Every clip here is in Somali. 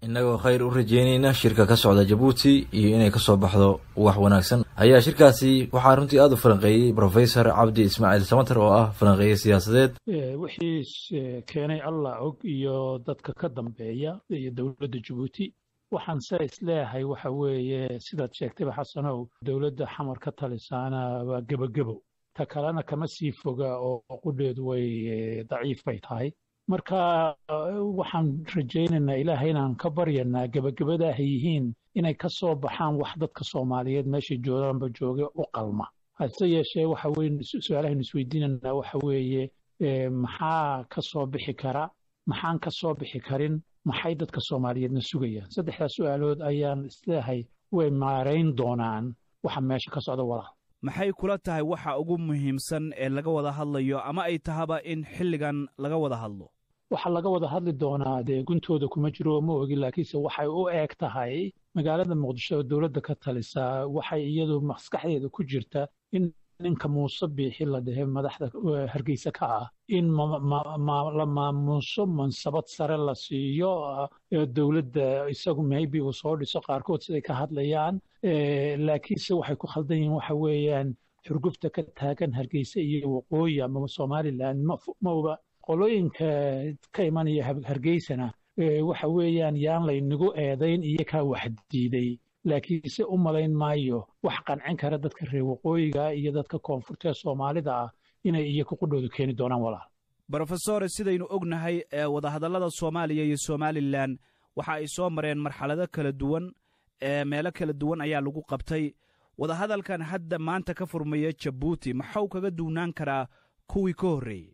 innagoo khayr u rajeynayna shirka ka socda jabuuti iyo inay ka soo baxdo wax wanaagsan ayaa shirkaasi waxaa runtii aada u falanqeeyey brofesor cabdi ismaaciil samater oo ah falanqeeye siyaasadeed wixii keenay allah og iyo dadka ka dambeeya iyo dowladda jabuuti waxaan se isleeyahay waxa weeye sidaad sheegtayba xasanow dowladda xamar ka talisaana waa gebagebow ta kalena kama sii foga oo qudheedu way daciif bay tahay marka waxaan rajaynaynaa ilaahay inaan ka baryanaa gebagabada ay yihiin inay ka soo baxaan wax dadka soomaaliyeed meeshay joogaanba jooge u qalma hase yeeshee waxa weye su-aalahaynu isweydiinanaa waxa weeye maxaa ka soo bixi kara maxaan ka soo bixi karin maxay dadka soomaaliyeedna sugayaan saddexdaas su-aalood ayaan isleeyahay way maarayn doonaan waxa meesha ka socda walaal maxay kula tahay waxa ugu muhiimsan ee laga wada hadlayo ama ay tahaba in xilligan laga wada hadlo waxaa laga wada hadli doonaa dee guntooda kuma jiro ma ogi laakiinse waxay u eeg tahay magaalada muqdisho oo dowladda ka talisaa waxay iyadu maskaxdeeda ku jirta in ninka muuse biixi la dhehe madaxda hargeysa ka ah in la maamuuso mansabad sare la siiyo dowladda isagu maybe uu soo dhiso qaarkood siday ka hadlayaan laakiinse waxay ku khaldan yihiin waxa weeyaan xurgufta ka taagan hargeysa iyo waqooyi ama somalilan mauba qolooyinka ka imanaya hargeysana waxa weeyaan yaan laynagu eedayn iyo kaa wax diiday laakiinse u malayn maayo wax qancin kara dadka reer waqooyiga iyo dadka koonfurta ee soomaalida ah inay iyo kuqudhooda keeni doonaan walaal brofesore sidaynu ognahay ee wadahadallada soomaaliya iyo somalilan waxa ay soo mareen marxalado kala duwan ee meelo kala duwan ayaa lagu qabtay wadahadalkan hadda maanta ka furmaya jabuuti maxuu kaga duwnaan karaa kuwii ka horreeyey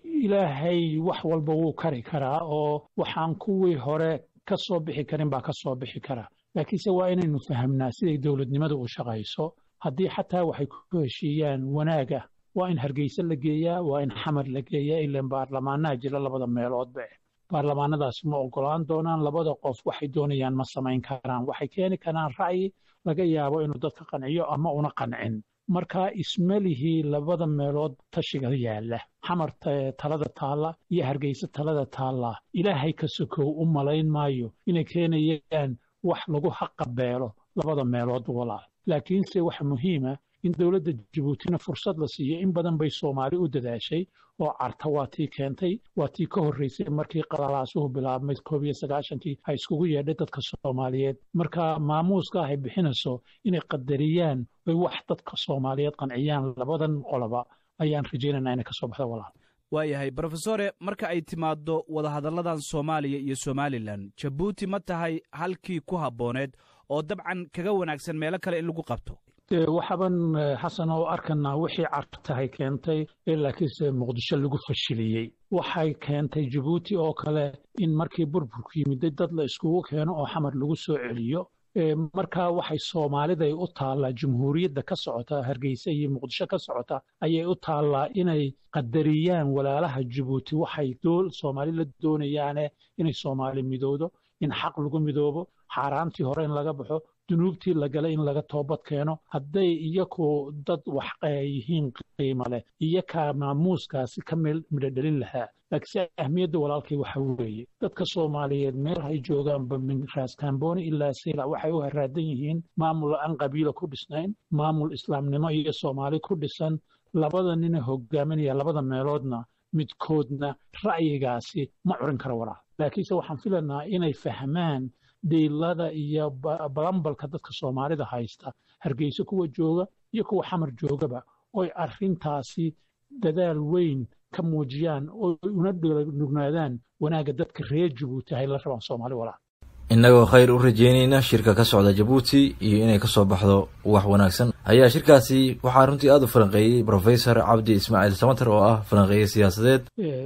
ilaahay wax walba wuu kari karaa oo waxaan kuwii hore ka soo bixi karin baa ka soo bixi kara laakiinse waa inaynu fahamnaa siday dowladnimadu u shaqayso haddii xataa waxay ku heshiiyaan wanaaga waa in hargeysa la geeyaa waa in xamar la geeyaa ilaan baarlamaanaha jira labada meeloodba baarlamaanadaasi ma ogolaan doonaan labada qof waxay doonayaan ma samayn karaan waxay keeni karaan ra'yi laga yaabo inuu dadka qanciyo ama una qancin marka ismalihii labada meelood tashiga yaalla xamar talada taalla iyo hargeysa talada taalla ilaahay ka sokow u malayn maayo inay keenayaan wax lagu haqabeelo labada meelood walaal laakiinse waxa muhiima in dowladda jabuutina fursad la siiyo in badan bay soomaali u dadaashay oo carta waa tii keentay waa tii ka horreysay markii qalalaasuhu bilaabmay koob iyo sagaashankii ay iskugu yeedhay dadka soomaaliyeed marka maamuuska ay bixinayso inay qadariyaan oy wax dadka soomaaliyeed qanciyaan labadan qoloba ayaan rajaynaynaa inay ka soo baxdo walaal waayahay brofesore marka ay timaaddo wadahadalladan soomaaliya iyo somalilan jabuuti ma tahay halkii ku habbooneed oo dabcan kaga wanaagsan meelo kale in lagu qabto waxaaban xasan oo arkanaa wixii cartahay keentay laakiinse muqdisho lagu fashiliyey waxay keentay jabuuti oo kale in markii burburku yimiday dad la iskugu keeno oo xamar lagu soo celiyo marka waxay soomaaliday u taallaa jumhuuriyadda ka socota hargeysa iyo muqdisho ka socota ayay u taallaa inay qadariyaan walaalaha jabuuti waxay soomaali la doonayaane inay soomaali midowdo in xaq lagu midoobo xaaraantii hore in laga baxo dunuubtii la galay in laga toobad keeno hadday iyaku dad wax yihiin qiimo leh iyo kaa maamuuskaasi ka midhodhelin lahaa laakiinse ahmiyadda walaalkay waxa weeye dadka soomaaliyeed meel hay joogaanba min raaskambooni ilaa saylac waxay u haraadan yihiin maamul aan qabiila ku dhisnayn maamul islaamnimo iyo soomaali ku dhisan labada nina hogaaminaya labada meeloodna midkoodna ra'yigaasi ma curin karo walaal laakiinse waxaan filanaa inay fahmaan dhiilada iyo balambalka dadka soomaalida haysta hargeysa kuwa jooga iyo kuwa xamar joogaba oy arrintaasi dadaal weyn ka muujiyaan oo una nugnaadaan wanaagga dadka reer jabuuti hay la rabaan soomaali walaal innagoo khayr u rajeynayna shirka ka socda jabuuti iyo inay ka soo baxdo wax wanaagsan ayaa shirkaasi waxaa runtii aada u falanqeeyey brofesor cabdi ismaaciil samater oo ah falanqeeye siyaasadeed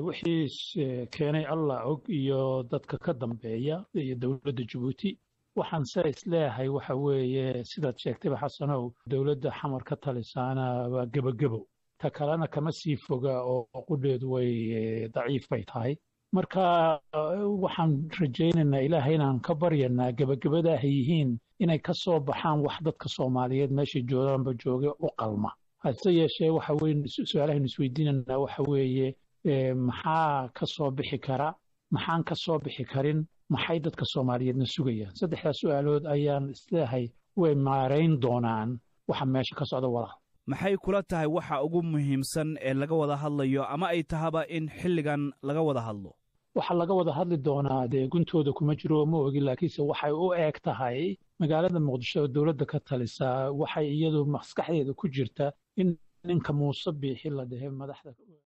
wixii keenay allah og iyo dadka ka dambeeya iyo dowladda jabuuti waxaan se isleeyahay waxa weeye sidaad sheegtayba xasanow dowladda xamar ka talisaana waa gebagebow ta kalena kama sii foga oo qudheedu way daciif bay tahay marka waxaan rajaynaynaa ilaahay inaan ka baryanaa gebagabada ay yihiin inay ka soo baxaan wax dadka soomaaliyeed meeshay joogaanba jooge u qalma hase yeeshee waxa weye su-aalahaynu isweydiinanaa waxa weeye maxaa ka soo bixi kara maxaan ka soo bixi karin maxay dadka soomaaliyeedna sugayaan saddexdaas su-aalood ayaan isleehay way maarayn doonaan waxa meesha ka socda walaal maxay kula tahay waxa ugu muhiimsan ee laga wada hadlayo ama ay tahaba in xilligan laga wada hadlo waxaa laga wada hadli doonaa dee guntooda kuma jiro ma ogi laakiinse waxay u eeg tahay magaalada muqdisho oo dowladda ka talisaa waxay iyadu maskaxdeeda ku jirta in ninka muuse biixi la dhehe madaxda